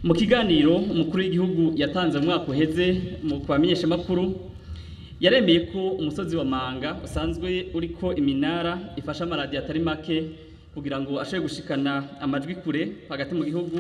mu kiganiro umukuru w'igihugu yatanze mu mwaka uheze mu kubamenyesha makuru yaremeye ko umusozi wa manga usanzwe uriko iminara ifasha amaradiyo atari make kugira ngo ashobore gushikana amajwi kure hagati mu gihugu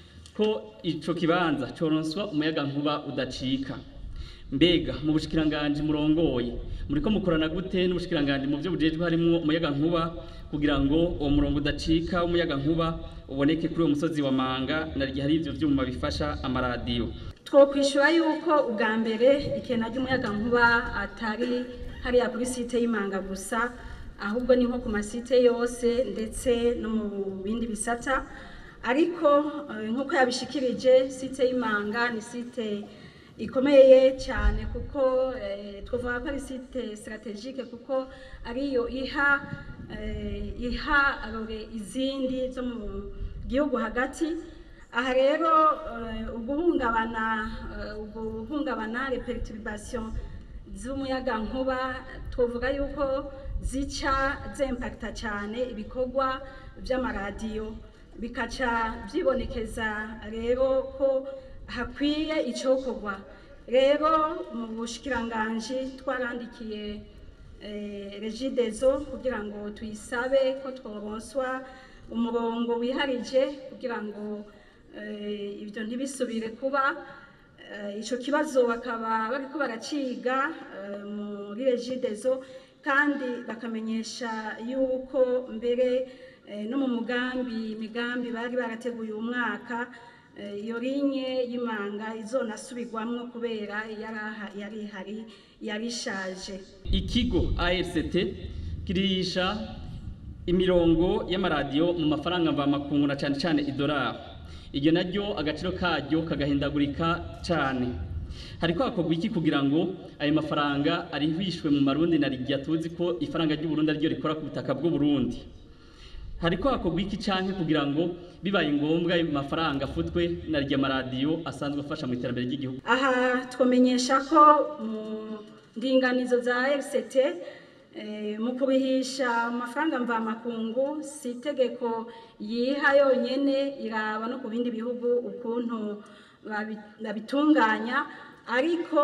ko ico kibanza coronswa umuyaga nkuba udacika mbega mu bushikiranganji murongoye muriko mukorana gute n'ubushikiranganji mu byo bujejwe harimwo umuyaga nkuba kugira ngo uwo murongo udacika w'umuyaga nkuba uboneke kuri uwo musozi wa manga na ryo hari ivyo vyuma bifasha amaradiyo twokwishura yuko ubwa mbere ikena ry'umuyaga nkuba atari hariya kuri site y'imanga gusa ahubwo ni nko ku masite yose ndetse no mu bindi bisata ariko eh, nk'uko yabishikirije site y'imanga ni site ikomeye cyane kuko eh, twavuga ko ari site strategique kuko ariyo iha eh, iha arore izindi zo mu gihugu hagati aha rero eh, uguhungabana eh, uguhungabana les perturbations z'umuyaga nkuba twavuga yuko zica zimpakita cyane ibikorwa by'amaradiyo bikaca byibonekeza rero ko hakwiye icokorwa rero mu bushikiranganji twarandikiye eh, regidezo kugira ngo tuyisabe ko tworonswa umurongo wiharije kugira ngo eh, ibyo ntibisubire kuba Eh, ico kibazo bakaba bariko baraciga eh, muri regidezo kandi bakamenyesha yuko mbere eh, no mu mugambi imigambi bari barateguye uyu mwaka eh, iyo linye y'imanga izonasubirwamwo kubera yaraha- yari ihari yari ishaje ikigo ARCT kirisha imirongo y'amaradiyo mu mafaranga mvamakungu na cane cane idolari iryo naryo agaciro karyo kagahindagurika cane hariko hakorwa iki kugira ngo ayo mafaranga arihishwe mu marundi na rigya tuzi ko ifaranga ry'uburundi ariryo rikora ku butaka bw'uburundi hariko hakorwa iki canke kugira ngo bibaye ngombwa ayo mafaranga afutwe na rya maradiyo asanzwe afasha mu iterambere ry'igihugu aha twamenyesha ko mu ndinganizo za RCT eh, mu kubihisha amafaranga mvamakungu si itegeko yiha yonyene iraba no ku bindi bihugu ukuntu babi- babitunganya ariko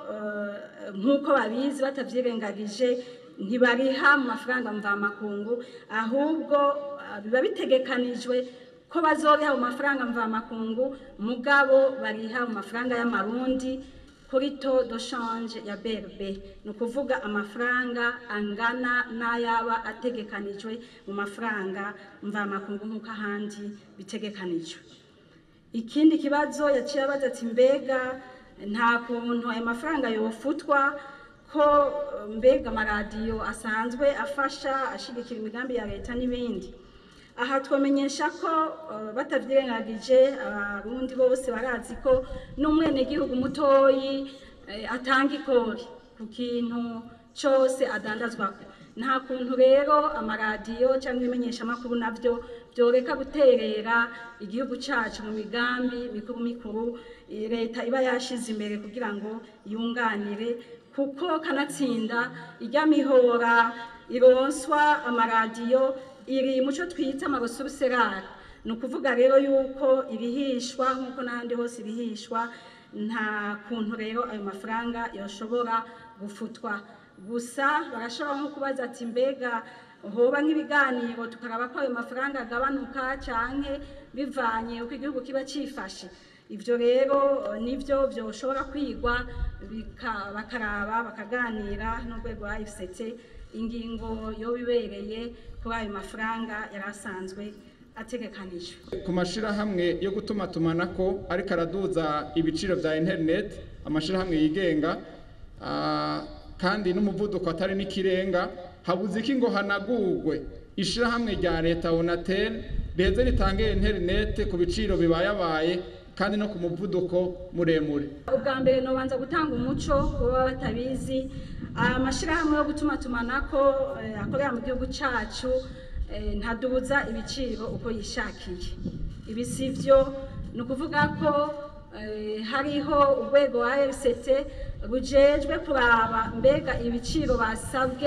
eh, nk'uko babizi batavyirengagije ntibariha mu mafaranga mvamakungu ahubwo ah, biba bitegekanijwe ko bazoriha mu mafaranga mvamakungu mugabo bariha mu mafaranga y'amarundi kuri to de change ya BRB ni ukuvuga amafaranga angana n'ayaba ategekanijwe mu mafaranga mvamakungu nk'uko ahandi bitegekanijwe ikindi kibazo yaciye abaza ati mbega nta kuntu ayo mafaranga yofutwa ko eh, mbega amaradiyo asanzwe afasha ashigikira imigambi ya leta n'ibindi aha twamenyesha ko eh, batavyirengagije abarundi bose barazi ko n'umwenegihugu mutoyi eh, atanga ikori ku kintu cose adandazwako nta kuntu rero amaradiyo cyangwa ibimenyeshamakuru navyo byoreka guterera igihugu cacu mu migambi mikuru mikuru eh, leta iba yashize imbere kugira ngo yunganire kuko kanatsinda irya mihora ironswa amaradiyo iri muco twita amarosuruserari ni ukuvuga rero yuko ibihishwa nk'uko n'ahandi hose ibihishwa nta kuntu rero ayo mafaranga yoshobora gufutwa gusa barashobora nko kubaza ati mbega hoba nk'ibiganiro tukaraba ko ayo mafaranga agabanuka canke bivanye uko igihugu kiba cifashe ivyo rero eh, nivyo vyoshobora kwigwa bika- bakaraba bakaganira n'urwego rwa FCT ingingo yoba ibereye kuri ayo mafaranga yari asanzwe ategekanijwe ku mashirahamwe yo gutumatumanako ariko araduza ibiciro vya internet amashirahamwe yigenga ah, kandi n'umuvuduko atari n'ikirenga habuze iki ngo hanagurwe ishirahamwe rya leta onatel riheze ritange internet ku biciro bibayabaye kandi no ku muvuduko muremure ubwa mbere nobanza gutanga umuco kuba batabizi amashyirahamwe yo gutumatumanako eh, akorera mu gihugu cyacu eh, ntadubuza ibiciro uko yishakiye ibi si byo ni ukuvuga ko eh, hariho urwego rwa RCT rujejwe kuraba mbega ibiciro basabwe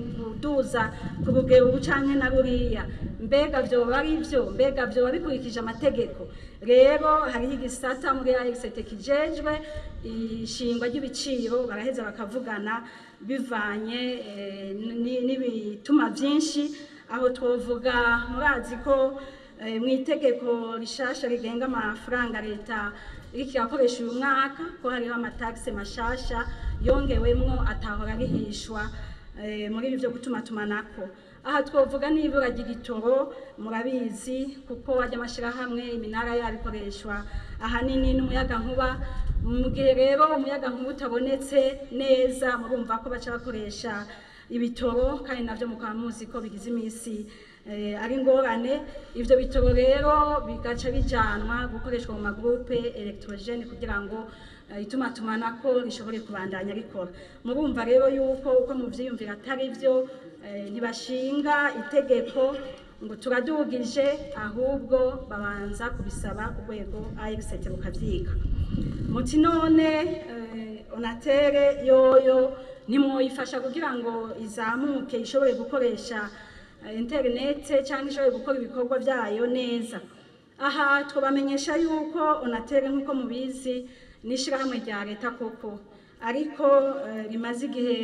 kuduza ku rugero ubu canke na ruriya mbega vyoba ari vyo mbega vyoba bikurikije amategeko rero hariho igisata muri AXT kijejwe ishingwa ry'ibiciro baraheza bakavugana bivanye eh, ni- n'ibituma vyinshi aho twovuga murazi ko eh, mu itegeko rishasha rigenga amafaranga leta iriko irakoresha uyu mwaka ko hariho amatagisi mashasha yongewemwo atahora arihishwa eh, muri ibi vyo gutuma tumanako aha twovuga n'ibura ry'igitoro murabizi kuko ajya amashyirahamwe iminara yabikoreshwa ahanini n'umuyagankuba mu gihe rero umuyagankuba utabonetse neza murumva ko baca bakoresha ibitoro kandi navyo mukaba muzi ko bigize iminsi eh, ari ingorane ivyo bitoro rero bigaca bijanwa gukoreshwa mu magrupe electrogene kugira ngo eh, itumatumanako rishobore kubandanya rikora murumva rero yuko uko muvyiyumvira atari vyo eh, ntibashinga itegeko ngo turadugije ahubwo babanza kubisaba urwego AXT rukavyiga muti none eh, onatere yoyo nimwoyifasha kugira ngo izamuke ishobore gukoresha eh, interinete cyangwa ishobore gukora ibikorwa byayo neza aha twabamenyesha yuko onatere nk'uko mubizi n'ishyirahamwe rya leta koko ariko eh, rimaze igihe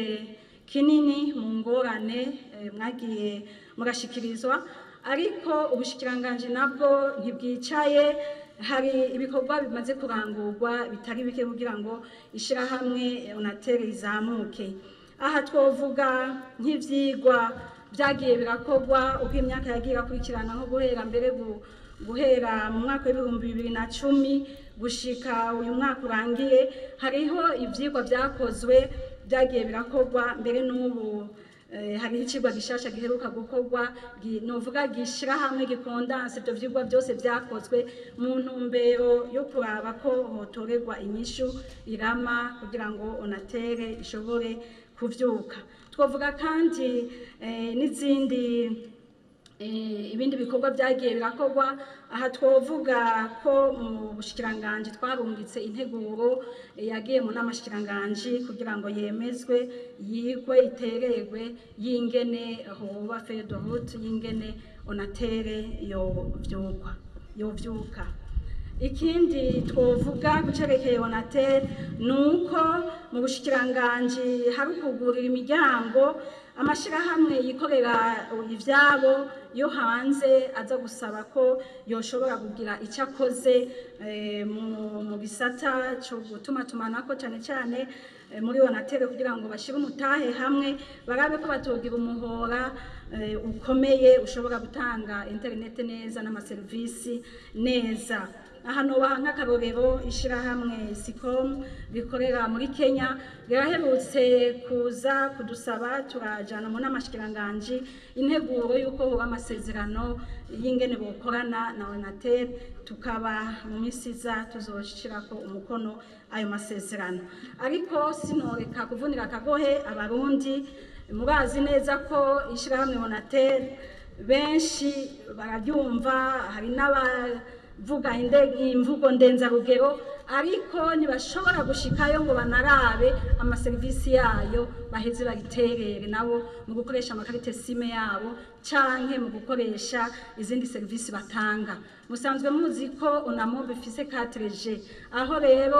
kinini mu ngorane eh, mwagiye mugashikirizwa ariko ubushikiranganji nabwo ntibwicaye hari ibikorwa bimaze kurangurwa bitari bike kugira ngo ishyirahamwe onatere rizamuke aha twovuga nk'ivyigwa byagiye birakorwa uko imyaka yagiye irakurikirana nko guhera mbere gu- guhera mu mwaka w'ibihumbi bibiri na cumi gushika uyu mwaka urangiye hariho ivyigwa vyakozwe byagiye birakorwa mbere n'ubu eh, hariho icigwa gishasha giheruka gukorwa gi- novuga gishira hamwe gikondanse ivyo vyigwa byose vyakozwe mu ntumbero yo kuraba ko hotorerwa inyishu irama kugira ngo onatere ishobore kuvyuka twavuga kandi eh, n'izindi Eh, ibindi bikorwa byagiye birakorwa aha twovuga ko mu bushikiranganji twarungitse integuro eh, yagiye mu nama shikiranganji kugira ngo yemezwe yigwe itererwe y'ingene hoba feuille de route y'ingene onatere yovyukwa yovyuka ikindi twovuga gucerekeye onatere ni uko mu bushikiranganji hari ukugurira imiryango amashyirahamwe yikorera ivyabo yo hanze aza gusaba ko yoshobora kugira icyo akoze eh, mu- mu gisata cyo gutuma tumanako cyane cyane eh, muri onatere kugira ngo bashyire umutahe hamwe barabe ko batogira umuhora eh, ukomeye ushobora gutanga interinete neza n'amaserivisi neza aha nobaha nk'akarorero ishyirahamwe sicom rikorera muri kenya riraherutse kuza kudusaba turajana mu n'amashikiranganji integuro y'uko hoba amasezerano y'ingene bokorana na onatel tukaba mu minsi iza tuzoshirako umukono ayo masezerano ariko sinoreka kuvunira akagohe abarundi murazi neza ko ishyirahamwe onatel benshi barabyumva hari n'abavuga inde- imvugo ndenzarugero ariko ntibashobora gushikayo ngo banarabe amaserivisi yayo baheze bayiterere nabo mu gukoresha amakarite sime yabo canke mu gukoresha izindi serivisi batanga musanzwe muzi ko onamobe ifise 4G aho rero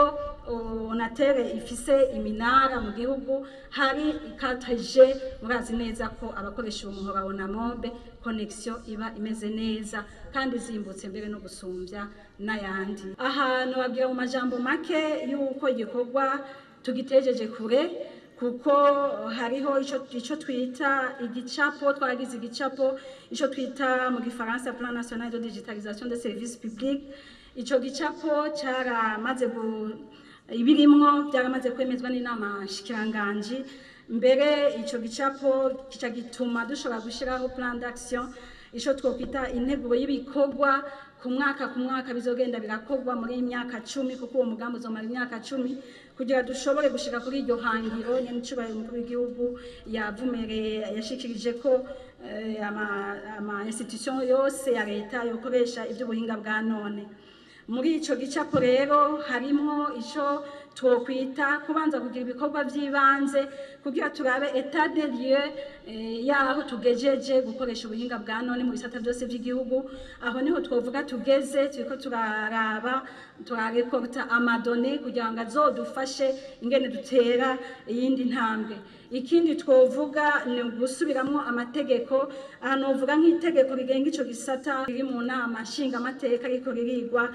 onatere ifise iminara mu gihugu hari 4G murazi neza ko abakoresha uwo muhora wa onamobe connection iba imeze neza kandi zimbutse mbere no gusumbya n'ayandi ahantu babwira mu majambo make y'uko igikorwa tugitejeje kure kuko hariho ico ico twita igicapo twaragize igicapo ico twita mu gifaransa plan national de digitalisation des services publics ico gicapo caramaze gu ibirimwo byaramaze kwemezwa n'inama shikiranganji mbere ico gicapo kica gituma dushobora gushiraho plan d'action ico twokwita integuro y'ibikorwa ku mwaka ku mwaka bizogenda birakorwa muri iyi myaka cumi kuko uwo mugambi uzomara imyaka cumi kugira dushobore gushika kuri iryo hangiro nyenicubahiro umukuru w'igihugu yavumereye yashikirije ko eh, ama, ama institution yose ya leta yokoresha ivy'ubuhinga bwa none muri ico gicapo rero harimwo ico twokwita kubanza kugira ibikorwa by'ibanze kugira turabe etat de lieu eh, yaho tugejeje gukoresha ubuhinga bwa none mu bisata byose by'igihugu aho niho twovuga tugeze turiko turaraba turarekorta amadone kugira ngo azodufashe ingene dutera iyindi ntambwe ikindi twovuga ni gusubiramo amategeko aha novuga nk'itegeko rigenga ico gisata riri mu nama nshingamateka ariko ririgwa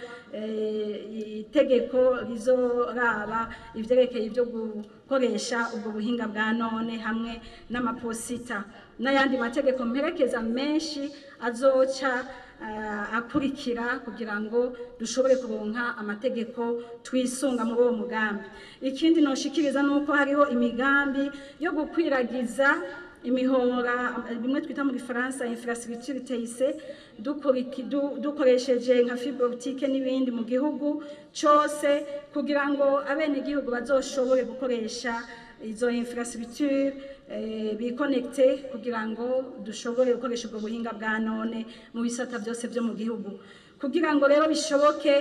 eh, itegeko rizoraba ivyerekeye ivyo gukoresha ubwo buhinga bwa none hamwe n'amaposita n'ayandi mategeko mperekeza menshi azoca eh, akurikira kugira ngo dushobore kuronka amategeko twisunga muri uwo mugambi ikindi noshikiriza nuko hariho imigambi yo gukwiragiza imihora bimwe twita mu gifaransa infrastructure TIC dukuriki- du- dukoresheje nka fibre optique n'ibindi mu gihugu cose kugira ngo abenegihugu bazoshobore gukoresha izo infrastructure eh, bikonekte kugira ngo dushobore gukoresha ubwo buhinga bwa none mu bisata byose byo mu gihugu kugira ngo rero bishoboke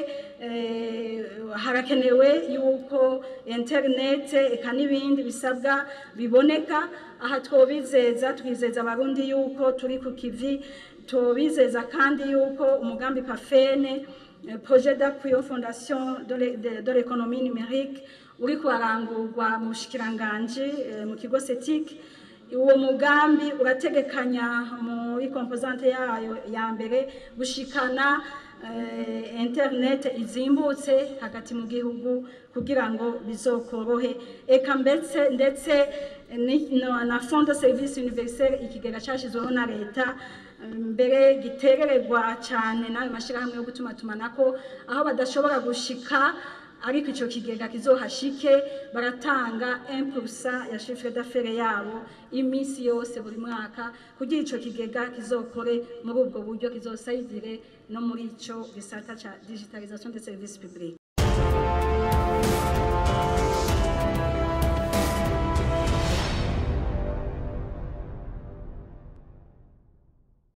eh, harakenewe yuko internet eka n'ibindi bisabwa biboneka aha twobizeza twizeza abarundi yuko turi ku kivi tubizeza kandi yuko umugambi pafene eh, projet d'appui aux fondations de l'é- de- de l'économie numérique uri kurarangurwa mu bushikiranganji eh, mu kigo setik uwo mugambi urategekanya muri komposante yayo ya mbere gushikana eh, internet izimbutse hagati mu gihugu kugira ngo bizokorohe eka mbetse ndetse ni- no- na fond de service universel ikigega cyashyizweho na leta eh, mbere gitererwa cyane n'ayo mashyirahamwe yo gutuma tumanako aho badashobora gushika ariko icyo kigega kizohashike baratanga impulsa ya chiffre d'affaires yabo iminsi yose buri mwaka kugira icyo kigega kizokore muri ubwo buryo kizosayidire no muri icyo gisata cya digitalisation de service public